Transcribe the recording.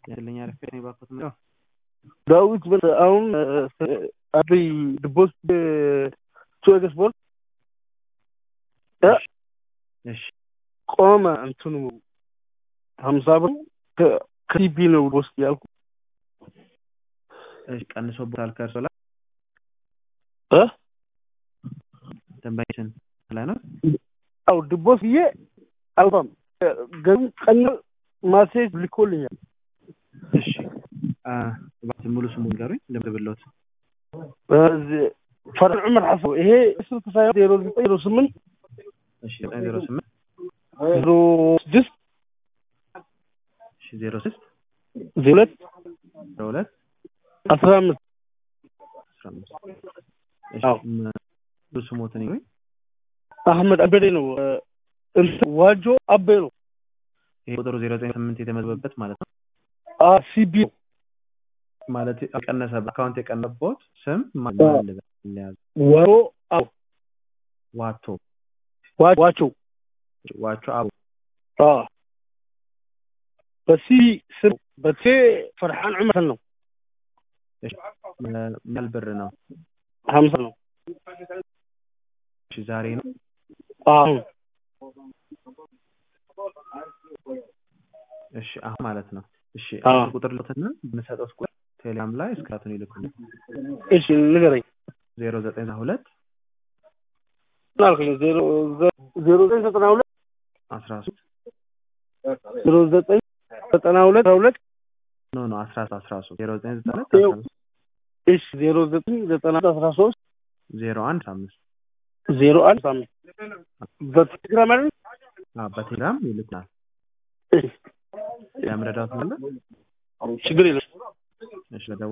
ያለኝ አረፍ ነው ባኮት ነው ዳዊት በል አሁን አብይ ድቦስ ቹ ኤክስፖርት እሺ ቆመ እንትኑ ሀምሳ ብር ከሲቢ ነው ውስጥ ያልኩ እሺ ቀንሶ ቦታል ከእርሶ ላይ እ ደንበኛችን ላይ ነው አው ድቦስ ብዬ አልባም ገሩ ቀን ማሴጅ ልኮልኛል እሺ እባክህ ሙሉ ስሙን ንገሩኝ ልምድብሎት በዚህ ፈርዕ ዑመር ሐሰን ይሄ ስልክ ሳይሆን ዜሮ ዘጠኝ ዜሮ ስምንት እሺ ዘጠኝ ዜሮ ስምንት ዜሮ ስድስት እሺ ዜሮ ስድስት ዜሮ ሁለት ዜሮ ሁለት አስራ አምስት አስራ አምስት እሺ አዎ። ሙሉ ስሞትን ይሉኝ አህመድ አበዴ ነው እንትን ዋጆ አቤ ነው ይሄ ቁጥሩ ዜሮ ዘጠኝ ስምንት የተመዘገበበት ማለት ነው ሲቢ ነው ማለት የቀነሰ አካውንት የቀነቦት ስም ማን አዎ። ለያዝ ወሮ አው ዋቶ ዋቸው ዋቾ አቡ اه በሲ ስም በቴ ፈርሓን ዑመር ነው እሺ ምን ያህል ብር ነው ሀምሳ ነው እሺ ዛሬ ነው አሁን እሺ አሁን ማለት ነው እሺ አዎ። አንድ ቁጥር ልትና የምሰጠው ቁጥር ቴሌግራም ላይ እስክራቱን ይልኩልኝ እሺ ንገረኝ ዜሮ ዘጠኝ ሁለት ምን አልከኝ ዜሮ ዘ- ዜሮ ዘጠኝ ዘጠና ሁለት አስራ ሶስት ዜሮ ዘጠኝ ዘጠና ሁለት አስራ ሁለት ኖ ኖ አስራ አስራ ሶስት ዜሮ ዘጠኝ ዘጠና ሁለት ይኸው። አስራ አምስት እሺ ዜሮ ዘጠኝ ዘጠና ሁለት አስራ ሶስት ዜሮ አንድ አስራ አምስት ዜሮ አንድ አምስት በቴሌግራም አይደል አዎ በቴሌግራም ይልኩናል እሺ ያምረዳት ማለት ችግር የለም እሺ ለደወል